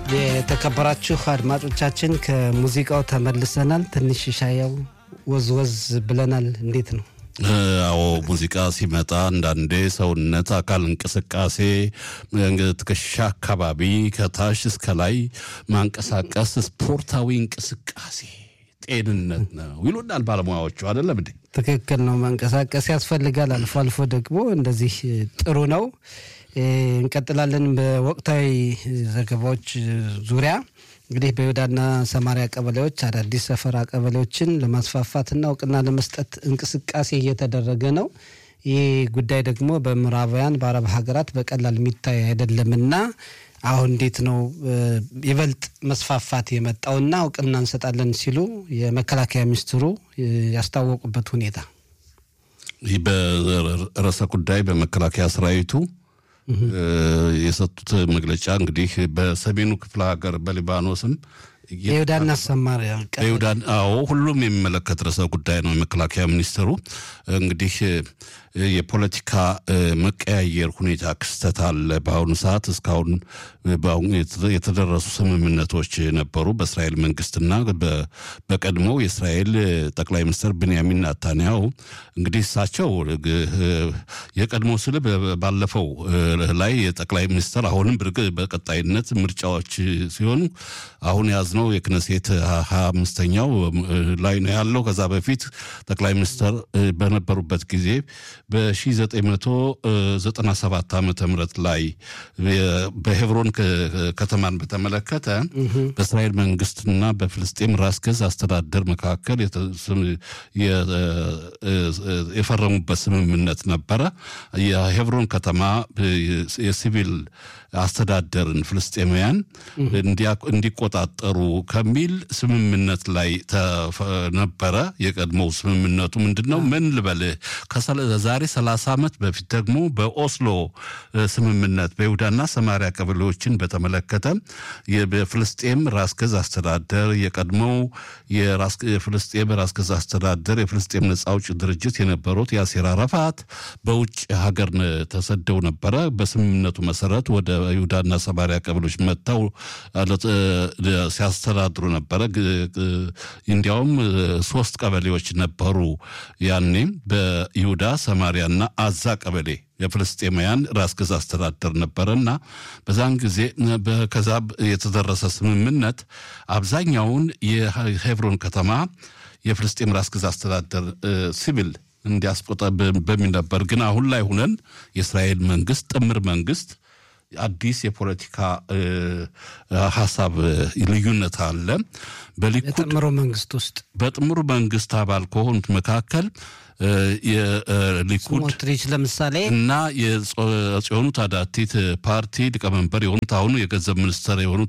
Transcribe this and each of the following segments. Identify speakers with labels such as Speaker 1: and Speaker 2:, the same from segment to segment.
Speaker 1: የተከበራችሁ አድማጮቻችን ከሙዚቃው ተመልሰናል። ትንሽ ሻያው ወዝወዝ ብለናል። እንዴት ነው?
Speaker 2: አዎ ሙዚቃ ሲመጣ አንዳንዴ ሰውነት አካል እንቅስቃሴ ትከሻ አካባቢ ከታች እስከ ላይ ማንቀሳቀስ ስፖርታዊ እንቅስቃሴ ጤንነት ነው ይሉናል ባለሙያዎቹ። አይደለም እንዴ?
Speaker 1: ትክክል ነው። መንቀሳቀስ ያስፈልጋል። አልፎ አልፎ ደግሞ እንደዚህ ጥሩ ነው። እንቀጥላለን። በወቅታዊ ዘገባዎች ዙሪያ እንግዲህ በይሁዳና ሰማሪያ ቀበሌዎች አዳዲስ ሰፈራ ቀበሌዎችን ለማስፋፋትና እውቅና ለመስጠት እንቅስቃሴ እየተደረገ ነው። ይህ ጉዳይ ደግሞ በምዕራባውያን በአረብ ሀገራት በቀላል የሚታይ አይደለምና አሁን እንዴት ነው ይበልጥ መስፋፋት የመጣውና እውቅና እንሰጣለን ሲሉ የመከላከያ ሚኒስትሩ ያስታወቁበት ሁኔታ
Speaker 2: ይህ በርዕሰ ጉዳይ በመከላከያ ሰራዊቱ የሰጡት መግለጫ እንግዲህ በሰሜኑ ክፍለ ሀገር በሊባኖስም
Speaker 1: የይሁዳና ሰማሪያ
Speaker 2: በይሁዳን አዎ፣ ሁሉም የሚመለከት ርዕሰ ጉዳይ ነው። የመከላከያ ሚኒስትሩ እንግዲህ የፖለቲካ መቀያየር ሁኔታ ክስተት አለ። በአሁኑ ሰዓት እስካሁን በአሁኑ የተደረሱ ስምምነቶች ነበሩ በእስራኤል መንግስትና በቀድሞው የእስራኤል ጠቅላይ ሚኒስትር ብንያሚን ናታንያሁ እንግዲህ እሳቸው የቀድሞ ስል ባለፈው ላይ የጠቅላይ ሚኒስትር አሁንም በቀጣይነት ምርጫዎች ሲሆኑ አሁን ያዝነው የክነሴት ሀያ አምስተኛው ላይ ነው ያለው። ከዛ በፊት ጠቅላይ ሚኒስትር በነበሩበት ጊዜ በ1997 ዓመተ ምህረት ላይ በሄብሮን ከተማን በተመለከተ በእስራኤል መንግስትና በፍልስጤም ራስ ገዝ አስተዳደር መካከል የፈረሙበት ስምምነት ነበረ። የሄብሮን ከተማ የሲቪል አስተዳደርን ፍልስጤማውያን እንዲቆጣጠሩ ከሚል ስምምነት ላይ ነበረ። የቀድሞው ስምምነቱ ምንድን ነው? ምን ልበልህ ከዛሬ 30 ዓመት በፊት ደግሞ በኦስሎ ስምምነት በይሁዳና ሰማሪያ ቀበሌዎችን በተመለከተ በፍልስጤም ራስ ገዝ አስተዳደር የቀድሞው የፍልስጤም ራስ ገዝ አስተዳደር የፍልስጤም ነጻ አውጪ ድርጅት የነበሩት ያሲር አረፋት በውጭ ሀገር ተሰደው ነበረ። በስምምነቱ መሰረት ወደ ይሁዳና ሰማሪያ ቀበሌዎች መጥተው ሲያስተዳድሩ ነበረ። እንዲያውም ሶስት ቀበሌዎች ነበሩ ያኔም በይሁዳ ሰማሪያና አዛ ቀበሌ የፍልስጤማውያን ራስ ገዝ አስተዳደር ነበረና በዛን ጊዜ ከዛ የተደረሰ ስምምነት አብዛኛውን የሄብሮን ከተማ የፍልስጤም ራስ ገዝ አስተዳደር ሲቪል እንዲያስቆጠ በሚል ነበር። ግን አሁን ላይ ሁነን የእስራኤል መንግስት ጥምር መንግስት አዲስ የፖለቲካ ሀሳብ ልዩነት አለ። በሊኩድ
Speaker 1: በጥምሩ መንግስት ውስጥ
Speaker 2: በጥምሩ መንግስት አባል ከሆኑት መካከል የሊኩድ
Speaker 1: ስሞትሪች ለምሳሌ
Speaker 2: እና የጽዮኑ ታዳቲት ፓርቲ ሊቀመንበር የሆኑት አሁኑ የገንዘብ ሚኒስትር የሆኑት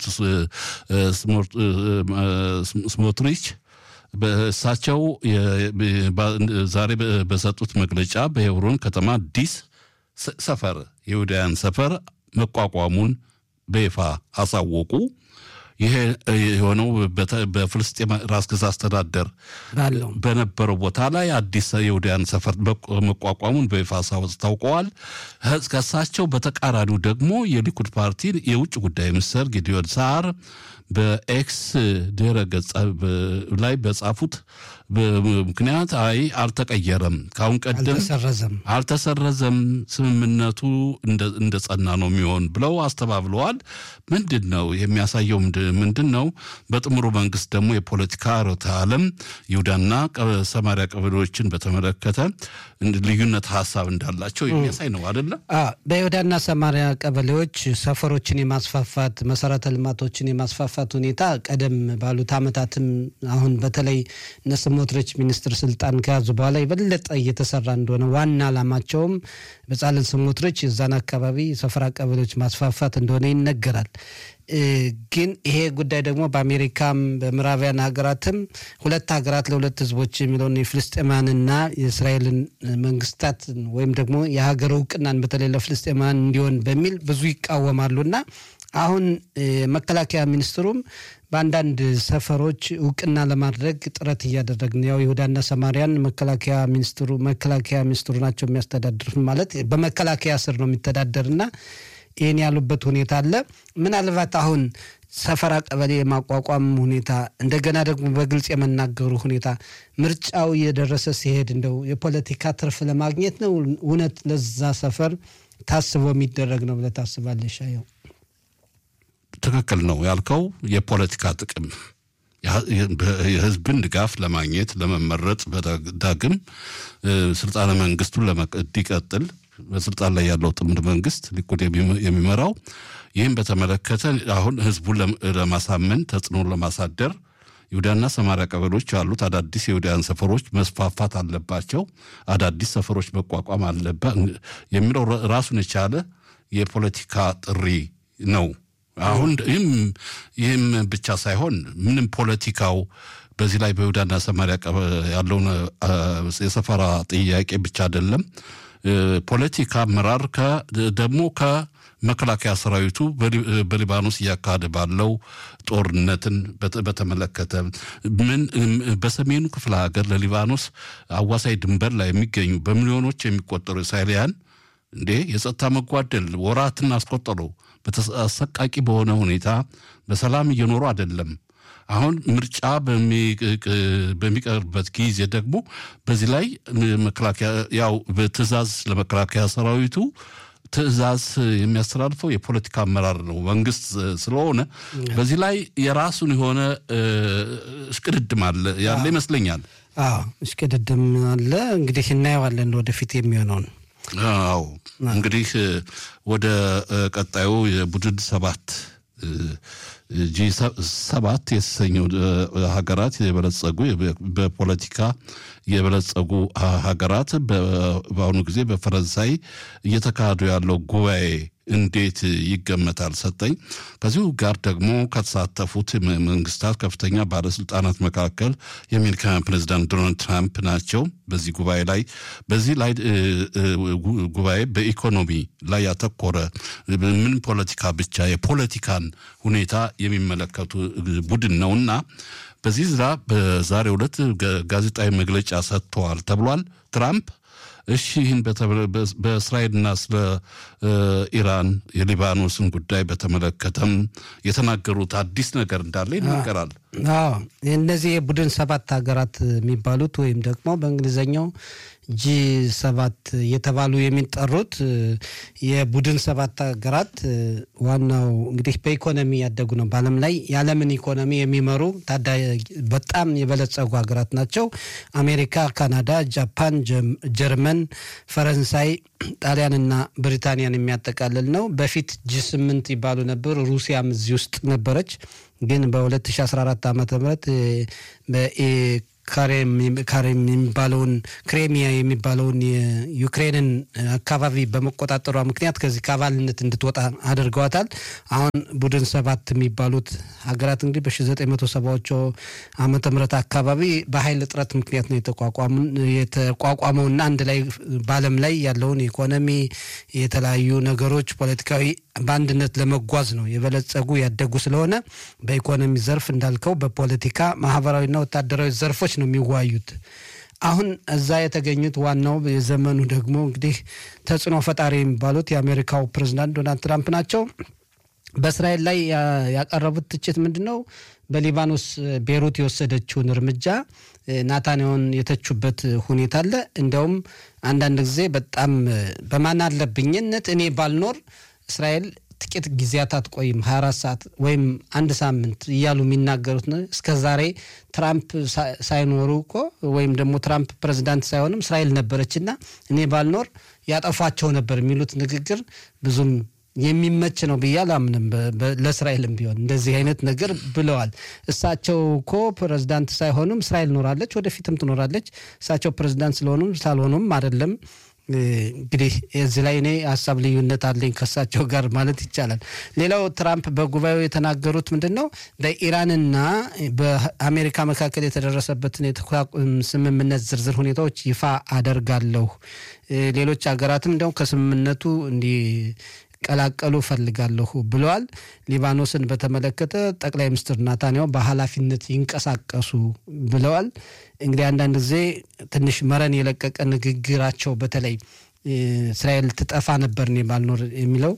Speaker 2: ስሞትሪች እሳቸው ዛሬ በሰጡት መግለጫ በሄብሮን ከተማ አዲስ ሰፈር የይሁዳውያን ሰፈር መቋቋሙን በይፋ አሳወቁ። ይሄ የሆነው በፍልስጤም ራስ ገዝ አስተዳደር
Speaker 1: ባለው
Speaker 2: በነበረው ቦታ ላይ አዲስ የይሁዳውያን ሰፈር መቋቋሙን በይፋ አስታውቀዋል። ከእሳቸው በተቃራኒው ደግሞ የሊኩድ ፓርቲ የውጭ ጉዳይ ሚኒስትር ጊዲዮን ሳር በኤክስ ድረ ገጽ ላይ በጻፉት ምክንያት አይ አልተቀየረም፣ ካሁን ቀደም
Speaker 1: አልተሰረዘም
Speaker 2: አልተሰረዘም፣ ስምምነቱ እንደ ጸና ነው የሚሆን ብለው አስተባብለዋል። ምንድን ነው የሚያሳየው? ምንድን ነው? በጥምሩ መንግስት ደግሞ የፖለቲካ ርዕዮተ ዓለም ይሁዳና ሰማሪያ ቀበሌዎችን በተመለከተ ልዩነት ሀሳብ እንዳላቸው የሚያሳይ ነው አይደለም?
Speaker 1: በይሁዳና ሰማሪያ ቀበሌዎች ሰፈሮችን የማስፋፋት መሰረተ ልማቶችን የማስፋፋት ሁኔታ ቀደም ባሉት ዓመታትም አሁን በተለይ እነ ስሞትሪች ሚኒስትር ስልጣን ከያዙ በኋላ የበለጠ እየተሰራ እንደሆነ ዋና ዓላማቸውም በጻለን ስሞትሪች የዛን አካባቢ ሰፈራ ቀበሌዎች ማስፋፋት እንደሆነ ይነገራል። ግን ይሄ ጉዳይ ደግሞ በአሜሪካም በምዕራባውያን ሀገራትም ሁለት ሀገራት ለሁለት ህዝቦች የሚለውን የፍልስጤማንና የእስራኤልን መንግስታት ወይም ደግሞ የሀገር እውቅናን በተለይ ለፍልስጤማን እንዲሆን በሚል ብዙ ይቃወማሉና አሁን መከላከያ ሚኒስትሩም በአንዳንድ ሰፈሮች እውቅና ለማድረግ ጥረት እያደረግን ያው ይሁዳና ሰማሪያን መከላከያ ሚኒስትሩ መከላከያ ሚኒስትሩ ናቸው የሚያስተዳድሩት ማለት በመከላከያ ስር ነው የሚተዳደርና ይህን ያሉበት ሁኔታ አለ። ምናልባት አሁን ሰፈራ ቀበሌ የማቋቋም ሁኔታ እንደገና ደግሞ በግልጽ የመናገሩ ሁኔታ ምርጫው እየደረሰ ሲሄድ እንደው የፖለቲካ ትርፍ ለማግኘት ነው እውነት ለዛ ሰፈር ታስቦ የሚደረግ ነው ብለህ ታስባለሽ? ያው
Speaker 2: ትክክል ነው ያልከው የፖለቲካ ጥቅም የህዝብን ድጋፍ ለማግኘት ለመመረጥ ዳግም ስልጣነ መንግስቱን እንዲቀጥል በስልጣን ላይ ያለው ጥምር መንግስት ሊኩድ የሚመራው ይህም በተመለከተ አሁን ህዝቡን ለማሳመን ተጽዕኖ ለማሳደር ይሁዳና ሰማሪያ ቀበሌዎች ያሉት አዳዲስ የይሁዳውያን ሰፈሮች መስፋፋት አለባቸው፣ አዳዲስ ሰፈሮች መቋቋም አለበት የሚለው ራሱን የቻለ የፖለቲካ ጥሪ ነው። አሁን ይህም ብቻ ሳይሆን ምንም ፖለቲካው በዚህ ላይ በይሁዳና ሰማሪያ ያለውን የሰፈራ ጥያቄ ብቻ አይደለም። ፖለቲካ አመራር ደግሞ ከመከላከያ ሰራዊቱ በሊባኖስ እያካሄደ ባለው ጦርነትን በተመለከተ ምን በሰሜኑ ክፍለ ሀገር ለሊባኖስ አዋሳኝ ድንበር ላይ የሚገኙ በሚሊዮኖች የሚቆጠሩ እስራኤላውያን እንዴ የጸጥታ መጓደል ወራትን አስቆጠሩ። አሰቃቂ በሆነ ሁኔታ በሰላም እየኖሩ አይደለም። አሁን ምርጫ በሚቀርበት ጊዜ ደግሞ በዚህ ላይ መከላከያ ያው በትዕዛዝ ለመከላከያ ሰራዊቱ ትዕዛዝ የሚያስተላልፈው የፖለቲካ አመራር ነው መንግስት ስለሆነ በዚህ ላይ የራሱን የሆነ እሽቅድድም አለ ያለ ይመስለኛል።
Speaker 1: አዎ እሽቅድድም አለ። እንግዲህ እናየዋለን ወደፊት የሚሆነውን።
Speaker 2: አዎ እንግዲህ ወደ ቀጣዩ የቡድን ሰባት ጂ ሰባት የተሰኘው ሀገራት የበለጸጉ በፖለቲካ የበለጸጉ ሀገራት በአሁኑ ጊዜ በፈረንሳይ እየተካሄዱ ያለው ጉባኤ እንዴት ይገመታል? ሰጠኝ። ከዚሁ ጋር ደግሞ ከተሳተፉት መንግስታት ከፍተኛ ባለስልጣናት መካከል የአሜሪካ ፕሬዚዳንት ዶናልድ ትራምፕ ናቸው። በዚህ ጉባኤ ላይ በዚህ ላይ ጉባኤ በኢኮኖሚ ላይ ያተኮረ ምን ፖለቲካ ብቻ የፖለቲካን ሁኔታ የሚመለከቱ ቡድን ነውና በዚህ ዝራ በዛሬው ዕለት ጋዜጣዊ መግለጫ ሰጥተዋል ተብሏል። ትራምፕ እሺ ይህን በእስራኤልና ስለ ኢራን የሊባኖስን ጉዳይ በተመለከተም የተናገሩት አዲስ ነገር እንዳለ ይናገራል።
Speaker 1: አዎ እነዚህ የቡድን ሰባት ሀገራት የሚባሉት ወይም ደግሞ በእንግሊዝኛው ጂ ሰባት እየተባሉ የሚጠሩት የቡድን ሰባት ሀገራት ዋናው እንግዲህ በኢኮኖሚ ያደጉ ነው። በዓለም ላይ የዓለምን ኢኮኖሚ የሚመሩ ታዳጊ በጣም የበለጸጉ ሀገራት ናቸው። አሜሪካ፣ ካናዳ፣ ጃፓን፣ ጀርመን፣ ፈረንሳይ፣ ጣሊያንና ብሪታንያን የሚያጠቃልል ነው። በፊት ጂ ስምንት ይባሉ ነበር። ሩሲያም እዚህ ውስጥ ነበረች። ግን በ2014 ዓ ም ካሬም የሚባለውን ክሬሚያ የሚባለውን የዩክሬንን አካባቢ በመቆጣጠሯ ምክንያት ከዚህ ከአባልነት እንድትወጣ አድርገዋታል። አሁን ቡድን ሰባት የሚባሉት ሀገራት እንግዲህ በ1970ዎቹ ዓመተ ምህረት አካባቢ በኃይል እጥረት ምክንያት ነው የተቋቋመውና አንድ ላይ በዓለም ላይ ያለውን ኢኮኖሚ የተለያዩ ነገሮች ፖለቲካዊ በአንድነት ለመጓዝ ነው የበለጸጉ ያደጉ ስለሆነ በኢኮኖሚ ዘርፍ እንዳልከው በፖለቲካ ማህበራዊና ወታደራዊ ዘርፎች ነው የሚዋዩት። አሁን እዛ የተገኙት ዋናው የዘመኑ ደግሞ እንግዲህ ተጽዕኖ ፈጣሪ የሚባሉት የአሜሪካው ፕሬዚዳንት ዶናልድ ትራምፕ ናቸው። በእስራኤል ላይ ያቀረቡት ትችት ምንድን ነው? በሊባኖስ ቤሩት የወሰደችውን እርምጃ ናታንያውን የተቹበት ሁኔታ አለ። እንዲያውም አንዳንድ ጊዜ በጣም በማን አለብኝነት እኔ ባልኖር እስራኤል ጥቂት ጊዜያት አትቆይም፣ 24 ሰዓት ወይም አንድ ሳምንት እያሉ የሚናገሩት ነው። እስከ ዛሬ ትራምፕ ሳይኖሩ እኮ ወይም ደግሞ ትራምፕ ፕሬዚዳንት ሳይሆንም እስራኤል ነበረችና እኔ ባልኖር ያጠፏቸው ነበር የሚሉት ንግግር ብዙም የሚመች ነው ብዬ አላምንም። ለእስራኤልም ቢሆን እንደዚህ አይነት ነገር ብለዋል። እሳቸው እኮ ፕሬዚዳንት ሳይሆኑም እስራኤል ኖራለች፣ ወደፊትም ትኖራለች። እሳቸው ፕሬዚዳንት ስለሆኑም ሳልሆኑም አይደለም። እንግዲህ እዚህ ላይ እኔ ሀሳብ ልዩነት አለኝ ከእሳቸው ጋር ማለት ይቻላል። ሌላው ትራምፕ በጉባኤው የተናገሩት ምንድን ነው? በኢራንና በአሜሪካ መካከል የተደረሰበትን የተኩስ ስምምነት ዝርዝር ሁኔታዎች ይፋ አደርጋለሁ። ሌሎች ሀገራትም እንዲያውም ከስምምነቱ እንዲ ቀላቀሉ ፈልጋለሁ ብለዋል። ሊባኖስን በተመለከተ ጠቅላይ ሚኒስትር ናታንያሁ በኃላፊነት ይንቀሳቀሱ ብለዋል። እንግዲህ አንዳንድ ጊዜ ትንሽ መረን የለቀቀ ንግግራቸው በተለይ እስራኤል ትጠፋ ነበር እኔ ባልኖር የሚለው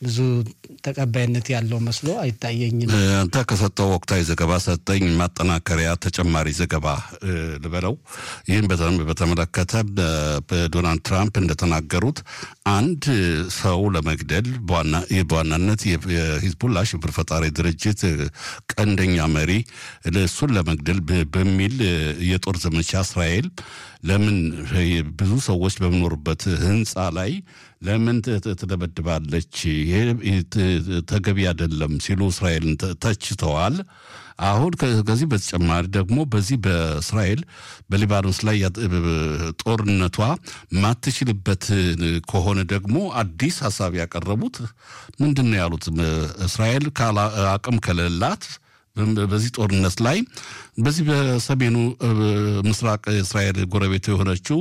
Speaker 1: ብዙ ተቀባይነት ያለው መስሎ አይታየኝም።
Speaker 2: አንተ ከሰጠው ወቅታዊ ዘገባ ሰጠኝ ማጠናከሪያ ተጨማሪ ዘገባ ልበለው። ይህን በተመለከተ በዶናልድ ትራምፕ እንደተናገሩት አንድ ሰው ለመግደል በዋናነት የሂዝቡላ ሽብር ፈጣሪ ድርጅት ቀንደኛ መሪ እሱን ለመግደል በሚል የጦር ዘመቻ እስራኤል ለምን ብዙ ሰዎች በሚኖሩበት ህንፃ ላይ ለምን ትደበድባለች? ይሄ ተገቢ አይደለም ሲሉ እስራኤልን ተችተዋል። አሁን ከዚህ በተጨማሪ ደግሞ በዚህ በእስራኤል በሊባኖስ ላይ ጦርነቷ ማትችልበት ከሆነ ደግሞ አዲስ ሀሳብ ያቀረቡት ምንድን ነው ያሉት? እስራኤል አቅም ከሌላት በዚህ ጦርነት ላይ በዚህ በሰሜኑ ምስራቅ እስራኤል ጎረቤት የሆነችው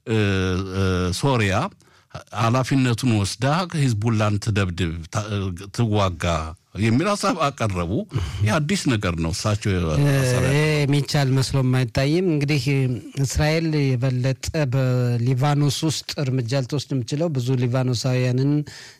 Speaker 2: ሶሪያ ኃላፊነቱን ወስዳ ሂዝቡላን ትደብድብ፣ ትዋጋ የሚል ሀሳብ አቀረቡ። ይህ አዲስ ነገር ነው። እሳቸው
Speaker 1: የሚቻል መስሎም አይታይም። እንግዲህ እስራኤል የበለጠ በሊባኖስ ውስጥ እርምጃ ልትወስድ የምችለው ብዙ ሊባኖሳውያንን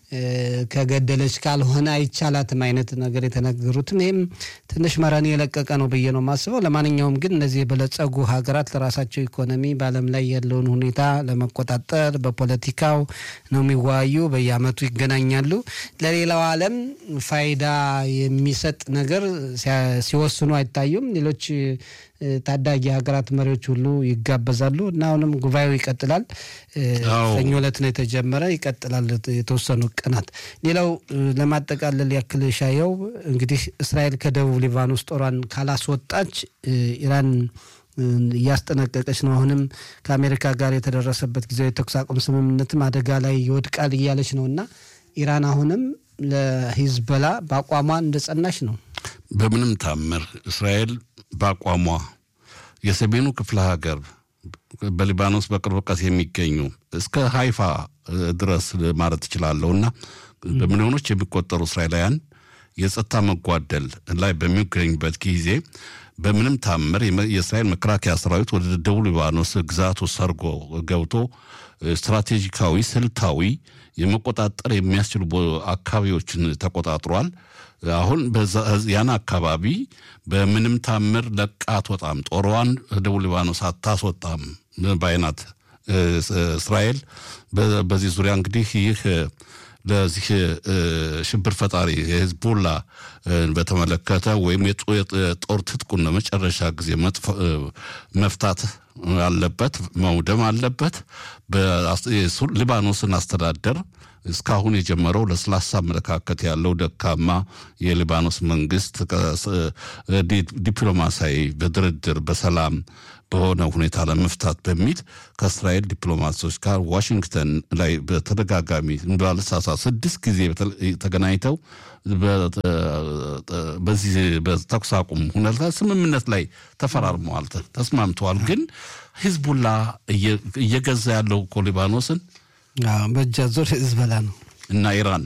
Speaker 1: ከገደለች ካልሆነ አይቻላትም አይነት ነገር የተነገሩትም ይህም ትንሽ መረን የለቀቀ ነው ብዬ ነው የማስበው። ለማንኛውም ግን እነዚህ የበለጸጉ ሀገራት ለራሳቸው ኢኮኖሚ በዓለም ላይ ያለውን ሁኔታ ለመቆጣጠር በፖለቲካው ነው የሚወያዩ። በየዓመቱ ይገናኛሉ። ለሌላው ዓለም ፋይዳ የሚሰጥ ነገር ሲወስኑ አይታዩም። ሌሎች ታዳጊ ሀገራት መሪዎች ሁሉ ይጋበዛሉ እና አሁንም ጉባኤው ይቀጥላል። ሰኞ ዕለት ነው የተጀመረ፣ ይቀጥላል የተወሰኑ ቀናት። ሌላው ለማጠቃለል ያክል ሻየው እንግዲህ እስራኤል ከደቡብ ሊባኖስ ጦሯን ካላስወጣች ኢራን እያስጠነቀቀች ነው። አሁንም ከአሜሪካ ጋር የተደረሰበት ጊዜያዊ የተኩስ አቁም ስምምነትም አደጋ ላይ ይወድቃል እያለች ነው እና ኢራን አሁንም ለሂዝበላ በአቋሟ እንደጸናች ነው።
Speaker 2: በምንም ታምር እስራኤል በአቋሟ የሰሜኑ ክፍለ ሀገር በሊባኖስ በቅርብ ርቀት የሚገኙ እስከ ሀይፋ ድረስ ማለት እችላለሁ እና በሚሊዮኖች የሚቆጠሩ እስራኤላውያን የጸጥታ መጓደል ላይ በሚገኙበት ጊዜ በምንም ታምር የእስራኤል መከላከያ ሰራዊት ወደ ደቡብ ሊባኖስ ግዛቱ ሰርጎ ገብቶ ስትራቴጂካዊ፣ ስልታዊ የመቆጣጠር የሚያስችሉ አካባቢዎችን ተቆጣጥሯል። አሁን ያን አካባቢ በምንም ታምር ለቃ አትወጣም፣ ጦሯን ደቡብ ሊባኖስ አታስወጣም ባይናት እስራኤል። በዚህ ዙሪያ እንግዲህ ይህ ለዚህ ሽብር ፈጣሪ የሂዝቡላ በተመለከተ ወይም የጦር ትጥቁን ለመጨረሻ ጊዜ መፍታት አለበት፣ መውደም አለበት። ሊባኖስን አስተዳደር እስካሁን የጀመረው ለስላሳ አመለካከት ያለው ደካማ የሊባኖስ መንግስት ዲፕሎማሲያዊ በድርድር በሰላም በሆነ ሁኔታ ለመፍታት በሚል ከእስራኤል ዲፕሎማቶች ጋር ዋሽንግተን ላይ በተደጋጋሚ ባለሳሳት ስድስት ጊዜ ተገናኝተው በዚህ በተኩስ አቁም ሁኔታ ስምምነት ላይ ተፈራርመዋል፣ ተስማምተዋል። ግን ሂዝቡላ እየገዛ ያለው እኮ ሊባኖስን
Speaker 1: በእጃ ዞር ሂዝቦላ ነው
Speaker 2: እና ኢራን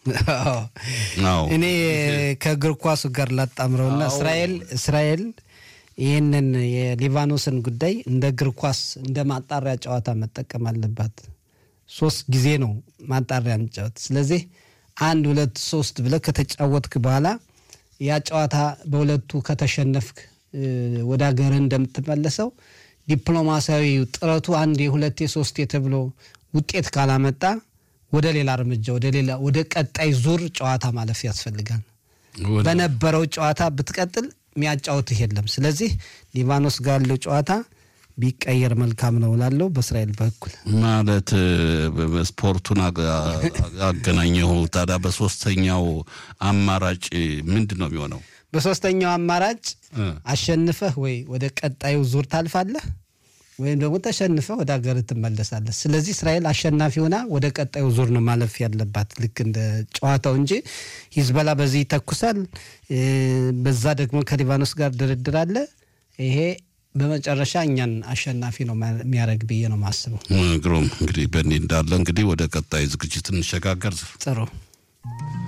Speaker 1: እኔ ከእግር ኳሱ ጋር ላጣምረውና እስራኤል እስራኤል ይህንን የሊባኖስን ጉዳይ እንደ እግር ኳስ እንደ ማጣሪያ ጨዋታ መጠቀም አለባት። ሶስት ጊዜ ነው ማጣሪያ እንጫወት። ስለዚህ አንድ ሁለት ሶስት ብለህ ከተጫወትክ በኋላ ያ ጨዋታ በሁለቱ ከተሸነፍክ ወደ ሀገርህ እንደምትመለሰው ዲፕሎማሲያዊ ጥረቱ አንድ የሁለቴ ሶስቴ ተብሎ ውጤት ካላመጣ ወደ ሌላ እርምጃ ወደ ሌላ ወደ ቀጣይ ዙር ጨዋታ ማለፍ ያስፈልጋል። በነበረው ጨዋታ ብትቀጥል የሚያጫውትህ የለም። ስለዚህ ሊባኖስ ጋር ያለው ጨዋታ ቢቀየር መልካም ነው ላለው በእስራኤል በኩል
Speaker 2: ማለት ስፖርቱን አገናኘሁ። ታዲያ በሶስተኛው አማራጭ ምንድን ነው የሚሆነው?
Speaker 1: በሶስተኛው አማራጭ አሸንፈህ ወይ ወደ ቀጣዩ ዙር ታልፋለህ ወይም ደግሞ ተሸንፈህ ወደ ሀገር ትመለሳለህ። ስለዚህ እስራኤል አሸናፊ ሆና ወደ ቀጣዩ ዙር ነው ማለፍ ያለባት ልክ እንደ ጨዋታው እንጂ ሂዝበላ በዚህ ይተኩሳል፣ በዛ ደግሞ ከሊባኖስ ጋር ድርድር አለ። ይሄ በመጨረሻ እኛን አሸናፊ ነው የሚያደርግ ብዬ ነው ማስበው።
Speaker 2: ግሩም እንግዲህ በእንዲህ እንዳለ እንግዲህ ወደ ቀጣይ ዝግጅት እንሸጋገር።
Speaker 1: ጥሩ